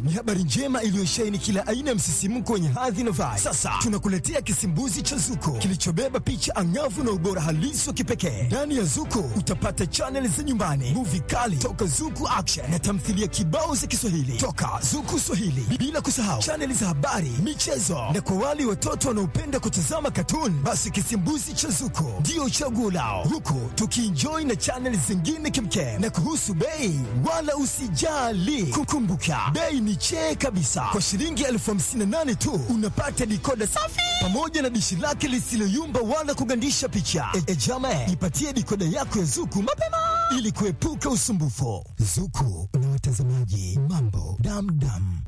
ni habari njema iliyosheheni kila aina ya msisimko wenye hadhi na vibe. Sasa tunakuletea kisimbuzi cha Zuko kilichobeba picha angavu na ubora halisi wa kipekee. Ndani ya Zuko utapata chaneli za nyumbani, muvi kali toka Zuku Action na tamthilia kibao za Kiswahili toka Zuku Swahili, bila kusahau chaneli za habari, michezo na kwa wale watoto wanaopenda kutazama katuni, basi kisimbuzi cha Zuko ndio chaguo lao, huku tukienjoy na chaneli zingine kimkem. Na kuhusu bei, wala usijali, kukumbuka bei ni chee kabisa. Kwa shilingi elfu hamsini na nane tu unapata dikoda safi pamoja na dishi lake lisiloyumba wala kugandisha picha. E, e jama, ipatie dikoda yako ya Zuku mapema ili kuepuka usumbufu. Zuku na watazamaji, mambo damdam.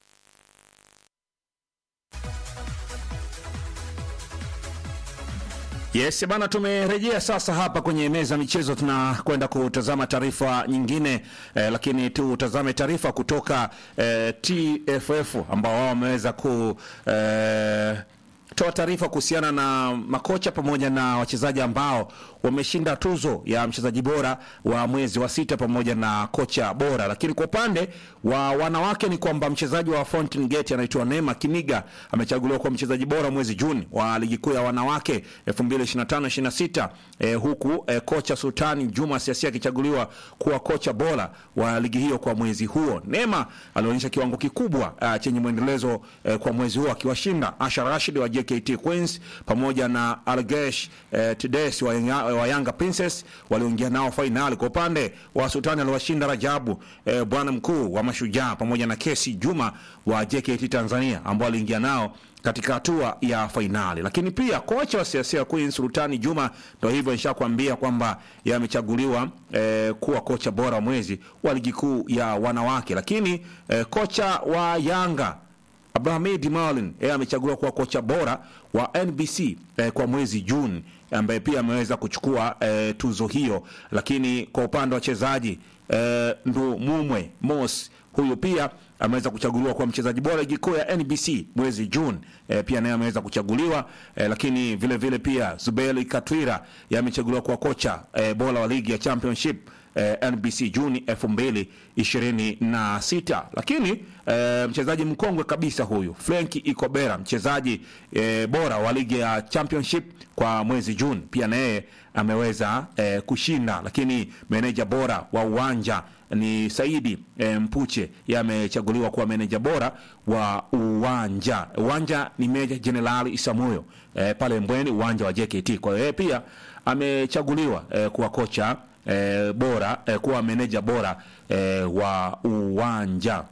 Yes bana, tumerejea sasa hapa kwenye meza michezo, tunakwenda kutazama taarifa nyingine eh, lakini tutazame taarifa kutoka eh, TFF ambao wao wameweza ku eh, toa taarifa kuhusiana na makocha pamoja na wachezaji ambao wameshinda tuzo ya mchezaji bora wa mwezi wa sita pamoja na kocha bora. Lakini kwa upande wa wanawake ni kwamba mchezaji wa Fountain Gate anaitwa Neema Kiniga amechaguliwa kuwa mchezaji bora mwezi Juni wa ligi kuu ya wanawake 2025-26 eh, huku eh, kocha Sultani Juma Siasia akichaguliwa kuwa kocha bora wa ligi hiyo kwa mwezi huo. Neema alionyesha kiwango kikubwa uh, chenye mwendelezo eh, kwa mwezi huo akiwashinda Asha Rashid wa JKT Queens pamoja na Algesh eh, Tides wa, Yanga- wa Yanga Princess walioingia nao fainali. Kwa upande wa Sultani aliwashinda Rajabu eh, bwana mkuu wa Mashujaa pamoja na Kesi Juma wa JKT Tanzania ambao aliingia nao katika hatua ya fainali. Lakini pia kocha wa CSA Queens Sultani Juma, ndio hivyo nishakwambia kwamba yamechaguliwa eh, kuwa kocha bora wa mwezi wa ligi kuu ya wanawake. Lakini eh, kocha wa Yanga Abdulhamid Marlin yeye amechaguliwa kuwa kocha bora wa NBC eh, kwa mwezi Juni, ambaye pia ameweza kuchukua eh, tuzo hiyo. Lakini kwa upande wa wachezaji eh, Ndu Mumwe Mos huyu pia ameweza kuchaguliwa kuwa mchezaji bora ligi kuu ya NBC mwezi Juni eh, pia naye ameweza kuchaguliwa eh, lakini vile vile pia Zubeli Katwira yeye amechaguliwa kuwa kocha eh, bora wa ligi ya Championship eh, NBC Juni 2026 lakini eh, mchezaji mkongwe kabisa huyu Frenki Ikobera mchezaji eh, bora wa ligi ya Championship kwa mwezi Juni pia na yeye ameweza eh, kushinda, lakini meneja bora wa uwanja ni Saidi eh, Mpuche yeye amechaguliwa kuwa meneja bora wa uwanja. Uwanja ni Meja Jenerali Isamuyo eh, pale Mbweni, uwanja wa JKT. Kwa hiyo yeye pia amechaguliwa eh, kuwa kocha eh, bora eh, kuwa meneja bora eh, wa uwanja.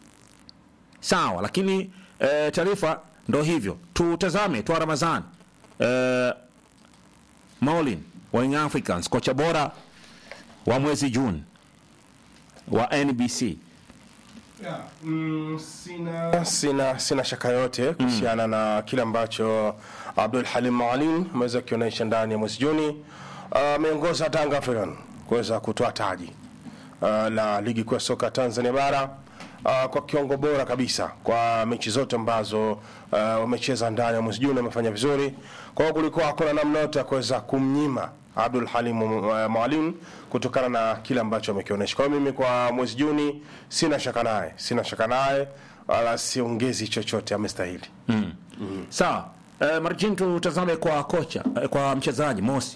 Sawa, lakini eh, taarifa ndo hivyo. Tutazame Twa Ramadhani eh, Maulin wa Young Africans, kocha bora wa mwezi Juni wa NBC. Yeah, mm, sina, sina, sina shaka yote kuhusiana na kile ambacho Abdul Halim Maalim ameweza kukionyesha ndani ya mwezi Juni. Ameongoza uh, Tanga African kuweza kutoa taji uh, la ligi kuu ya soka Tanzania bara uh, kwa kiwango bora kabisa kwa mechi zote ambazo uh, wamecheza ndani ya mwezi Juni, wamefanya vizuri. Kwa hiyo kulikuwa hakuna namna yote ya kuweza kumnyima Abdul Halim uh, Maalim kutokana na kile ambacho amekionyesha. Kwa hiyo mimi kwa mwezi Juni sina shaka naye, sina shaka naye wala siongezi chochote, amestahili. Sawa. Eh, Marjin, tutazame kwa kocha eh, kwa mchezaji Mosi.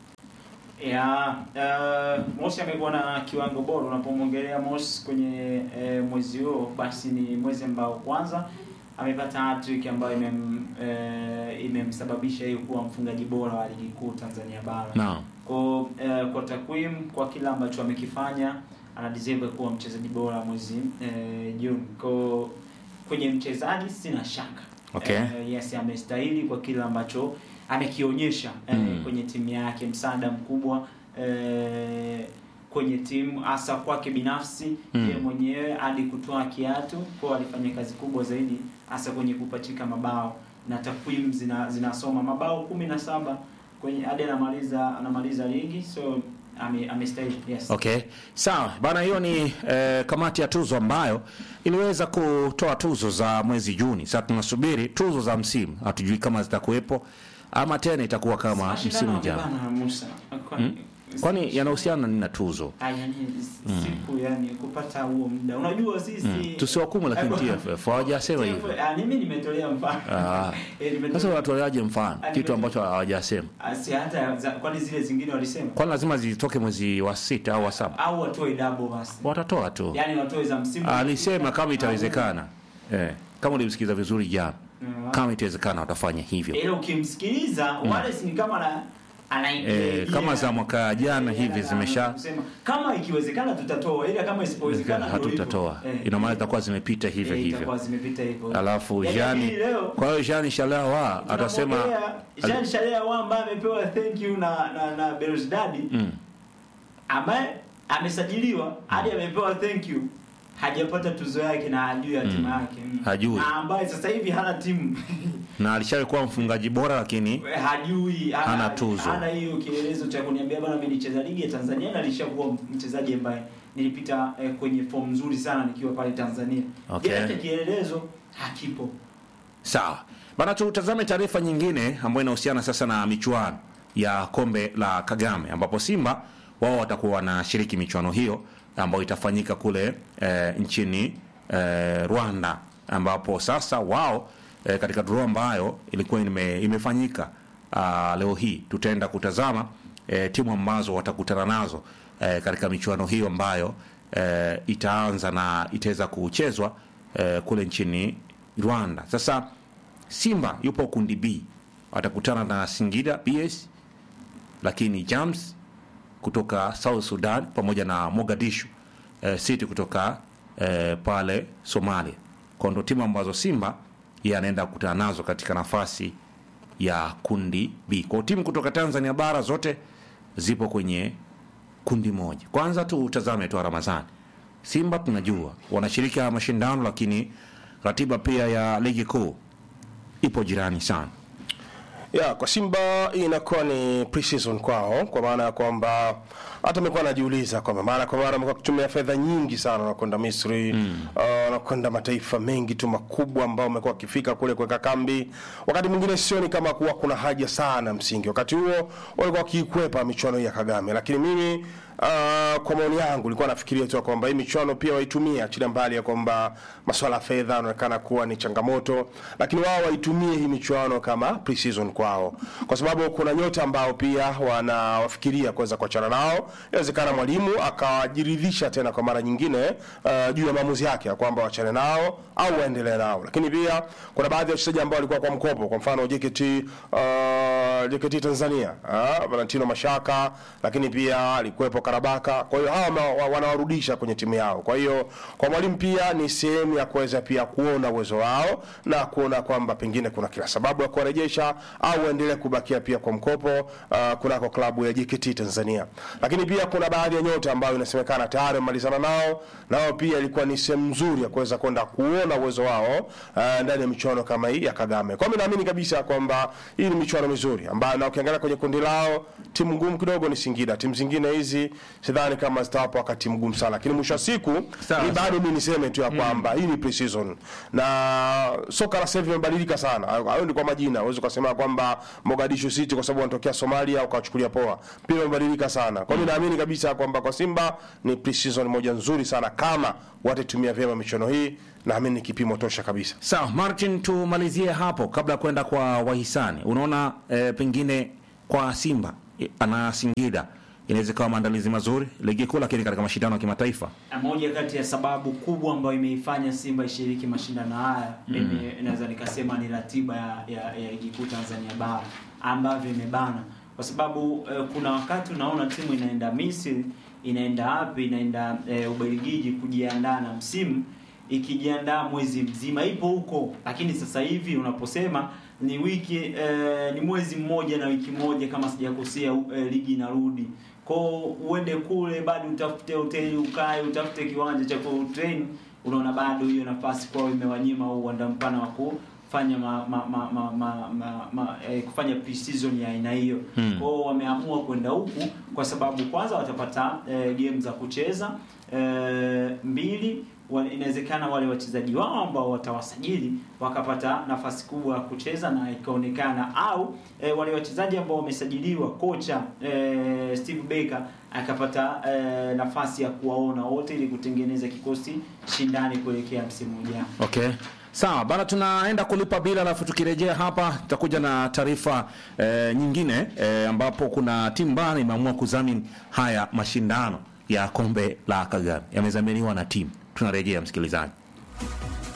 Ya, uh, Mosi amekuwa na kiwango bora. Unapomwongelea Mosi kwenye eh, mwezi huo, basi ni mwezi ambao kwanza amepata hat-trick ambayo imem, eh, imemsababisha yeye kuwa mfungaji bora wa ligi kuu Tanzania bara. Naam. Kwa eh, kwa takwimu, kwa kila ambacho amekifanya, ana deserve kuwa mchezaji bora mwezi eh, Juni. Kwa kwenye mchezaji sina shaka. Okay. Eh, yes, amestahili kwa kile ambacho amekionyesha eh, Mm. kwenye timu yake, msaada mkubwa eh, kwenye timu hasa kwake binafsi Mm. yeye mwenyewe hadi kutoa kiatu kwa alifanya kazi kubwa zaidi hasa kwenye kupachika mabao na takwimu zina, zinasoma mabao kumi na saba kwenye hadi anamaliza anamaliza ligi so ame- amestahili yes. Okay, sawa bana, hiyo ni eh, kamati ya tuzo ambayo iliweza kutoa tuzo za mwezi Juni. Sasa tunasubiri tuzo za msimu, hatujui kama zitakuwepo ama tena itakuwa kama Mashindano msimu ujao. yamebana, Musa. Kwa- kwani yanahusiana nini na tuzo Ah, yani siku yani kupata huo muda unajua sisi tusiwakumu lakini Eh, TFF hawajasema TFF, hivyo ah, mimi nimetolea mfano Ah. Eh, nimetolea- sasa wanatoleaje mfano Ah, kitu nimetoa- ambacho hawajasema Ah, si hata za- kwani zile zingine walisema kwani lazima zitoke mwezi wa sita au wa saba au watoe double basi watatoa tu yani watoe za msimu alisema kama itawezekana eh, kama ulimsikiza vizuri jana Mm. kama itawezekana watafanya hivyo ila ukimsikiliza Wallace ni kama ana Eh, kama za mwaka jana hivi zimesha- kusema kama ikiwezekana tutatoa ila kama isipowezekana ndio hivyo. hatutatoa Eh, ina maana zitakuwa zimepita hivyo eh, hivyo itakuwa zimepita hivyo alafu Yaani jani hii leo kwa hiyo jani shalawa atasema tunapokea Jean Shalea ambaye amepewa thank you na na, na Belouizdad Mm. ambaye amesajiliwa hadi amepewa thank you hajapata tuzo yake na hajui hatima yake mm. Hajui. na ambaye sasa hivi hana timu na alishawahi kuwa mfungaji bora lakini hajui Hana tuzo. hana hiyo kielelezo cha kuniambia bana mimi nicheza ligi ya Tanzania na nilishakuwa mchezaji ambaye nilipita eh, kwenye form nzuri sana nikiwa pale Tanzania Okay. Ila hata kielelezo hakipo sawa bana tutazame taarifa nyingine ambayo inahusiana sasa na michuano ya kombe la kagame ambapo simba wao watakuwa wanashiriki michuano hiyo ambayo itafanyika kule e, nchini e, rwanda ambapo sasa wao e, katika draw ambayo ilikuwa ime, imefanyika a, leo hii tutaenda kutazama e, timu ambazo watakutana nazo e, katika michuano hiyo ambayo e, itaanza na itaweza kuchezwa e, kule nchini rwanda sasa simba yupo kundi b watakutana na singida bs lakini jams kutoka south sudan pamoja na mogadishu eh, city kutoka eh, pale somalia kwa ndo timu ambazo simba yeye anaenda kukutana nazo katika nafasi ya kundi b kwao timu kutoka tanzania bara zote zipo kwenye kundi moja kwanza tu utazame tu ramadhani simba tunajua wanashiriki haya mashindano lakini ratiba pia ya ligi kuu ipo jirani sana ya kwa Simba hii inakuwa ni pre-season kwao, kwa maana ya kwamba hata amekuwa anajiuliza kwamba mara kwa mara amekuwa akitumia fedha nyingi sana, wanakwenda Misri mm. uh, wanakwenda mataifa mengi tu makubwa ambao wamekuwa wakifika kule kuweka kambi. Wakati mwingine sioni kama kuwa kuna haja sana msingi, wakati huo walikuwa wakiikwepa michuano hii ya Kagame, lakini mimi Uh, kwa maoni yangu nilikuwa nafikiria tu kwamba hii michuano pia waitumie, achilia mbali ya kwamba masuala ya fedha yanaonekana kuwa ni changamoto, lakini wao waitumie hii michuano kama pre-season kwao, kwa sababu kuna nyota ambao pia wanawafikiria kuweza kuachana nao. Inawezekana mwalimu akajiridhisha tena kwa mara nyingine uh, juu ya maamuzi yake ya kwamba waachane nao au waendelee nao, lakini pia kuna baadhi ya wachezaji ambao walikuwa kwa mkopo, kwa mfano JKT uh, JKT Tanzania uh, Valentino Mashaka, lakini pia alikuwepo Karabaka. Kwa hiyo hawa ma- wa- wanawarudisha kwenye timu yao. Kwa hiyo kwa mwalimu pia ni sehemu ya kuweza pia kuona uwezo wao na kuona kwamba pengine kuna kila sababu ya kuwarejesha au waendelee kubakia pia kwa mkopo uh, kunako klabu ya JKT Tanzania. Lakini pia kuna baadhi ya nyota ambao inasemekana tayari wamemalizana nao, nao pia ilikuwa ni sehemu nzuri ya kuweza kwenda kuona uwezo wao uh, ndani ya michuano kama hii ya Kagame. Kwa hiyo naamini kabisa kwamba hii ni michuano mizuri ambayo na ukiangalia kwenye kundi lao timu ngumu kidogo ni Singida. Timu zingine hizi sidhani kama zitawapa wakati mgumu sana, lakini mwisho wa siku Sawa, ni bado mimi niseme tu ya kwamba hii ni pre-season na soka la sasa hivi limebadilika sana. Hayo ni kwa majina, huwezi ukasema kwamba Mogadishu City kwa sababu wanatokea Somalia ukawachukulia poa, pia imebadilika sana. Kwa hiyo naamini kabisa kwamba kwa Simba ni pre-season moja nzuri sana kama watatumia vyema michuano hii, naamini ni kipimo tosha kabisa. sawa martin tumalizie hapo kabla ya kwenda kwa wahisani unaona eh, pengine kwa simba eh, ana singida inaweza ikawa maandalizi mazuri ligi kuu lakini katika mashindano ya kimataifa Na moja kati ya sababu kubwa ambayo imeifanya Simba ishiriki mashindano haya mimi naweza nikasema ni ratiba ya, ya, ya ligi kuu Tanzania bara ambavyo imebana, kwa sababu eh, kuna wakati unaona timu inaenda Misri, inaenda wapi, inaenda eh, Ubelgiji kujiandaa na msimu ikijiandaa mwezi mzima ipo huko, lakini sasa hivi unaposema ni wiki eh, ni mwezi mmoja na wiki moja kama sijakosea, eh, ligi inarudi kwao, uende kule bado utafute hoteli ukae, utafute kiwanja cha kutrain, unaona bado hiyo nafasi kwao imewanyima huu uwanda mpana wa kufanya ma, ma, ma, ma, ma, ma, ma, eh, kufanya pre-season ya aina hiyo Hmm. kwao wameamua kwenda huku kwa sababu kwanza watapata eh, game za kucheza eh, mbili wa- inawezekana wale wachezaji wao ambao watawasajili wakapata nafasi kubwa ya kucheza na ikaonekana, au e, wale wachezaji ambao wamesajiliwa kocha e, Steve Baker akapata e, nafasi ya kuwaona wote ili kutengeneza kikosi shindani kuelekea msimu ujao. Okay. Sawa bana, tunaenda kulipa bila, alafu tukirejea hapa tutakuja na taarifa eh, nyingine eh, ambapo kuna timu mbali imeamua kudhamini haya mashindano ya kombe la Kagame, yamedhaminiwa na timu. Tunarejea msikilizaji.